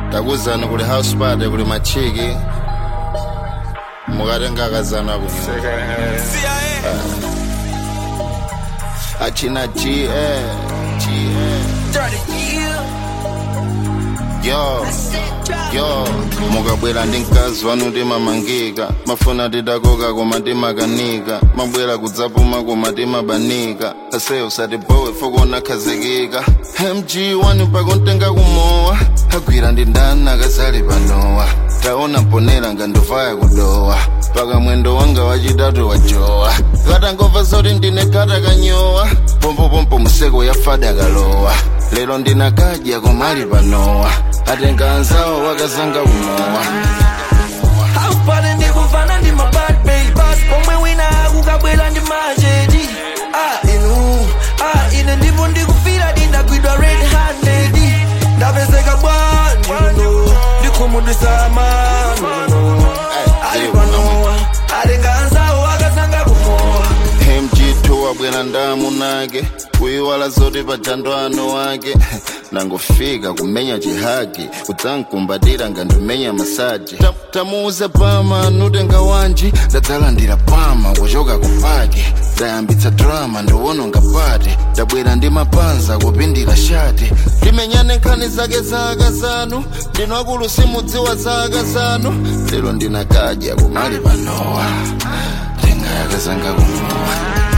takuzani kuli house party kuli machiki mukatenga akazana kuno achina G, eh, G, eh. yo yo mukabwera ndi mkazi wanu timamangika mafuna tidakoka koma timakanika mabwera kudzapuma koma timabanika ase usatibowe fokona khazikika mg wanu pakuntenga kumowa agwira ndi ndani akazali panowa taona mponera ngandovaya kudowa paka mwendo wanga wachitatu wajowa katangova zoti ndine kata kanyowa pompopompo museko yafada kalowa lero ndinakadya komali panowa atenga anzawo wakazanga kumowa Haupale ndikuvana ndi mabad babes pomwe wina akukabwera ndi machedi ah inu ah ine ndipo ndikufira ndindagwidwa red handed ndapezeka bwanjuno ndikhumudwisa mano ali panowa atenga anzawo akazanga kumowa mg2 wabwera ndamunake kuyiwala zoti pajando ano wake nangofika kumenya chihagi kudzankumbatira ngandimenya masaji Ta- tamuuze pama nutenga wanji ndadzalandira pama kuchoka kupaki ndayambitsa drama ndiwononga pati ndabwera ndi mapanza kupindira shati timenyane nkhani zake za akazanu ndinwakulu simudziwa za akazanu lero ndinakadya kumali panowa tenga yakazanga kumowa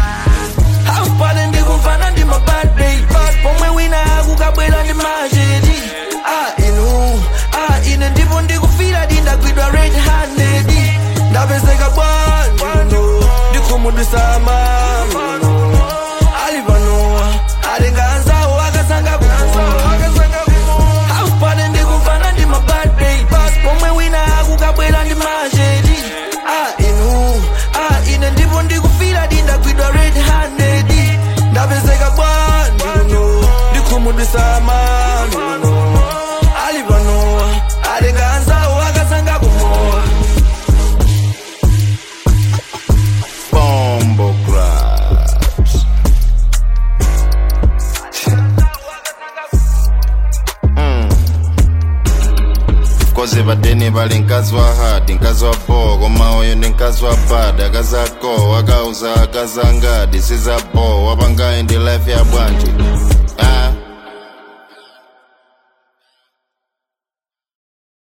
Haupale ndikuvana ndi mabad babes pomwe wina akukabwera ndi machedi ah inu ah ine ndipo ndikufira ndindagwidwa red handed ndapezeka bwanjuno ndikhumudwisa mano ali panowa atenga anzawo akazanga kumowa Haupale ndikuvana ndi mabad babes pomwe wina akukabwera ndi machedi ah inu ah ine ndipo ndikufira ndindagwidwa red handed ndapezeka bwanjuno ndikhumudwisa mano ali panowa atenga anzawo akazanga kumowa Bombo Grabs. koze padeni pali mkazi wa hadi mkazi wa bo koma uyu ndi mkazi wa bada akazako akauza akazangadi sizapo wapangayi ndi life ya bwanji ah.